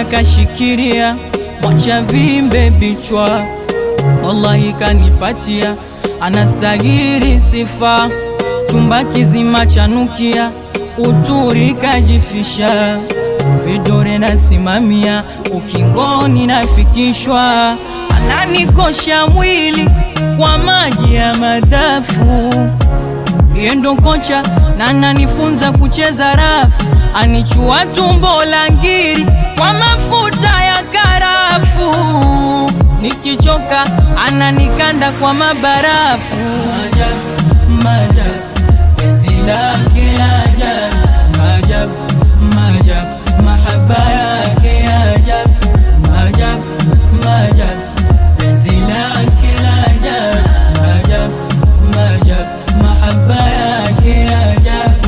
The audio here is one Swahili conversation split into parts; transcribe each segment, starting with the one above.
moja kashikiria, mwacha vimbe bichwa, wallahi kanipatia, anastahili sifa, chumba kizima chanukia, uturi kajifisha, vidore nasimamia, ukingoni nafikishwa, ananikosha mwili kwa maji ya madafu yeye ndo kocha na ananifunza kucheza rafu, anichua tumbo la ngiri kwa mafuta ya karafu, nikichoka ananikanda kwa mabarafu. Ajabu, maajabu, penzi lake ajabu, maajabu, maajabu, mahaba yake ajabu, maajabu, maajabu, penzi lake ajabu, maajabu, maajabu, mahaba yake ajabu.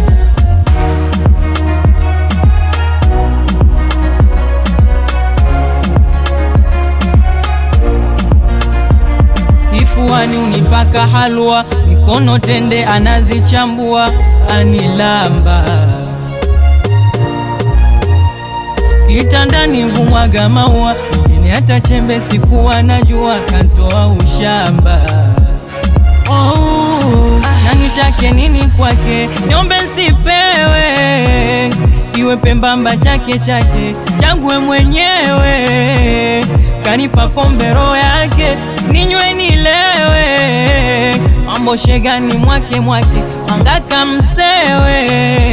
Kifuani unipaka halwa, mikono tende anazichambua, anilamba kitandani humwaga maua, ini hata chembe sikuwa najua, kantoa ushamba oh, na nitake nini kwake, niombe nsipewe, iwe pembamba chake chake changwe mwenyewe, kanipa pombe roho yake ninywe nilewe, mambo shegani mwake mwake mangaka msewe,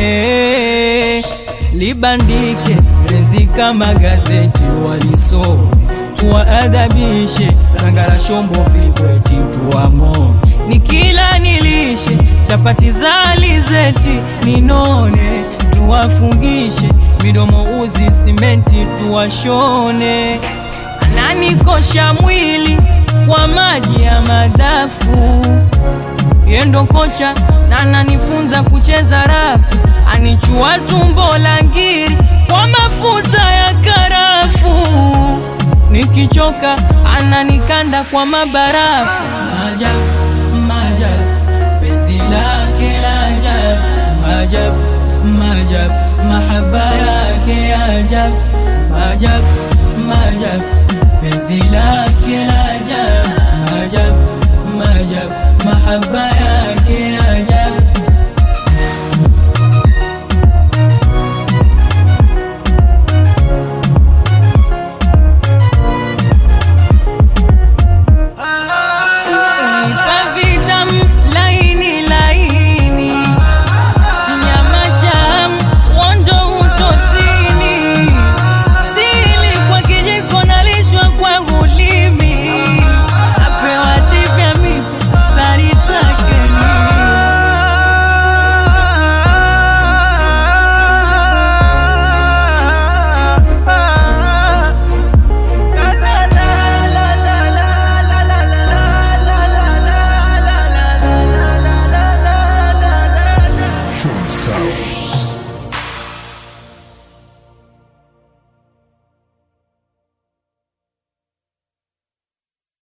libandike penzi kama gazeti walisome tuwaadhabishe, sangara shombo vibweti tuwamo, nikila nilishe chapati za alizeti ninone, tuwafungishe midomo uzi simenti tuwashone, ananikosha mwili kwa maji ya madafu yendo kocha na ananifunza kucheza rafu, anichua tumbo la ngiri kwa mafuta ya karafu, nikichoka ananikanda kwa mabarafu. Maajabu, maajabu, penzi lake la ajabu, maajabu, maajabu, mahaba yake ajabu, maajabu, maajabu, penzi lake la ajabu, maajabu, maajabu, mahaba yake ajabu.